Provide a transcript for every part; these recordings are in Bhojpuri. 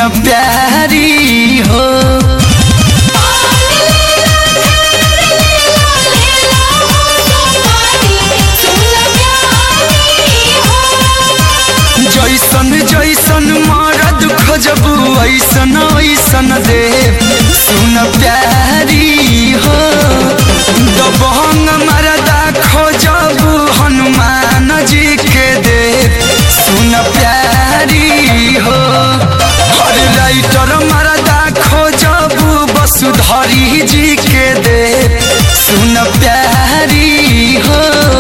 सुन प्यारी हो जैसन जैसन मरद खोजबू ऐसन ऐसन दे सुन प्यारी हो दबंग मरदा खोजबू हनुमान जी के दे सुन प्यारी हो हर राइटर मरदा खोजबू वसुधरी जी के दे सुन प्यारी हो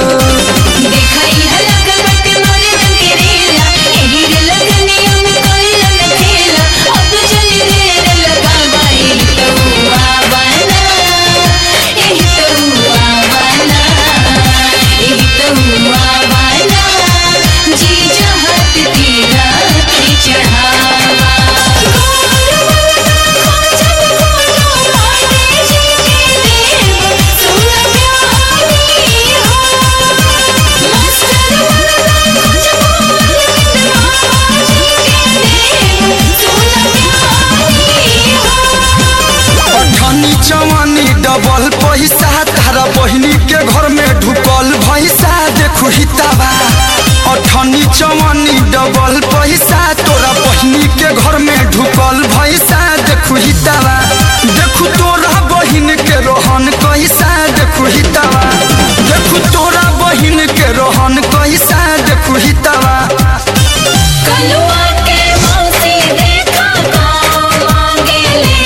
अठनी चवनी डबल पैसा तारा बहिनी के घर में ढुकल भैसा देखू हिताबा अठनी चवनी डबल पैसा तोरा बहिनी के घर में ढुकल भैसा देखू हिताबा देखू तोरा बहिन के रोहन कैसा देखू हिताबा देखू तोरा बहिन के रोहन कैसा देखू हिताबा कलुआ के मौसी देखा गाँव मांगेले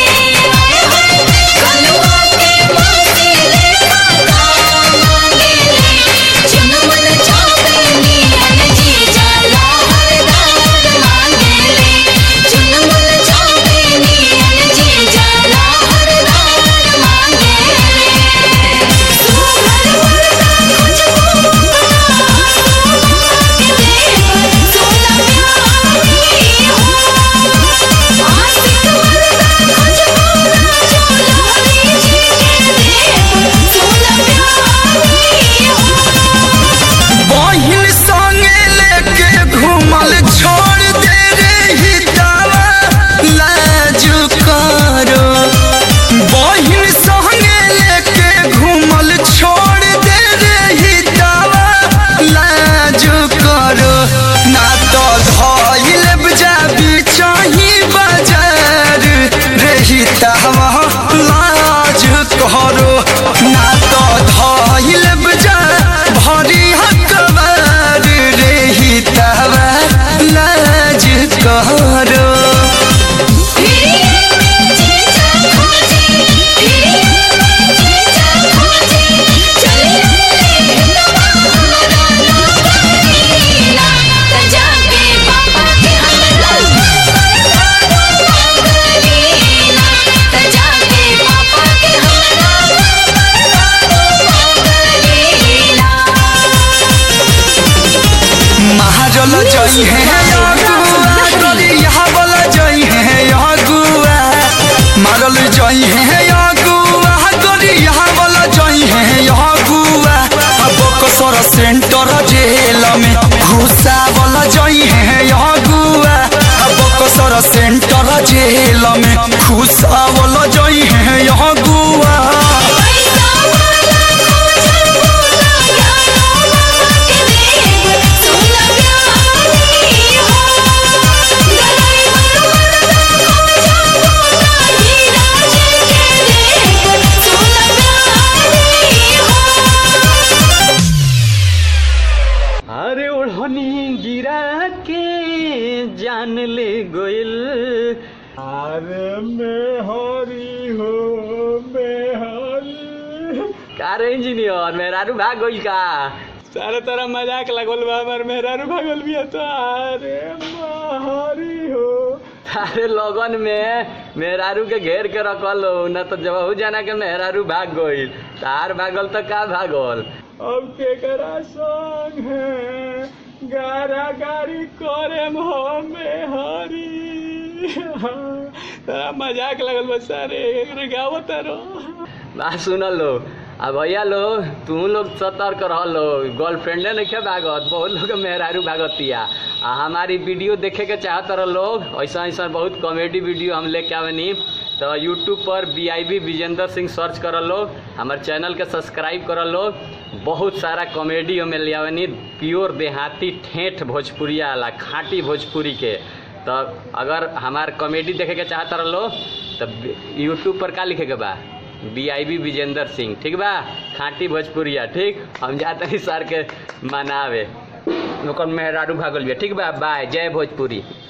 कलुआ के मौसी देखा गाँव मांगेले चुनमुन चांदनी जीजा लहरदार मांगेले चुनमुन चांदनी जीजा लहरदार मांगेले सुभर वरदा खुशबू बहिन संगे लेके घूमल छोड़ दे रे हितावा लाज करो बहिन संगे लेके घूमल छोड़ दे रे हितावा लाज करो ना तो धइल बजाबी चाही बाजार रे हितावा लाज करो ना तो धइल बजा भरी हकबार रे हितावा लाज करो महाजल जई है अगुआ गलिया वाला जई है अगुआ मारल जई है अगुआ गलिया वाला जई है अगुआ अब कसर सेंटर जेल में घुसा वाला जई है अगुआ अब कसर सेंटर जेल में घुसा वाला जई है अगुआ अरे ओढ़नी गिरा के जान ले गोइल अरे मैं हरी हो मैं हरी कारे इंजीनियर मेहरारू भाग गइल का सारे तरह मजाक लगल बा हमार मेहरारू भागल बिया तो अरे मैं हरी हो अरे लगन में मेहरारू के घेर के रखल हो न तो जब जाना के मेहरारू भाग गइल तार भागल तो का भागल अब केकरा संग है गारा गारी करे हमें हरी तारा मजाक लगल बा सारे एकरे गावत रहो बात सुनल लो आ भैया लोग तू लोग सतर्क रह लो गर्लफ्रेंडे नहीं भागत बहुत लोग मेहरारू भागतिया आ हमारी वीडियो देखे के चाहत रह लोग ऐसा ऐसा बहुत कॉमेडी वीडियो हम लेके आवनी तो यूट्यूब पर B I B Vijendra Singh search कर लोग हमारे चैनल के सब्सक्राइब कर लोग बहुत सारा कॉमेडी हमें ले आवनी प्योर देहाती ठेठ भोजपुरिया वाला खाँटी भोजपुरी के तो अगर हमार कॉमेडी देखे के चाहत रह लो तो यूट्यूब पर का लिखे के बा B I B Vijendra Singh ठीक बा खाँटी भोजपुरिया ठीक हम जाते हैं सर के मनावे ओकर मेहरारू भागल बिया ठीक बा बाय जय भोजपुरी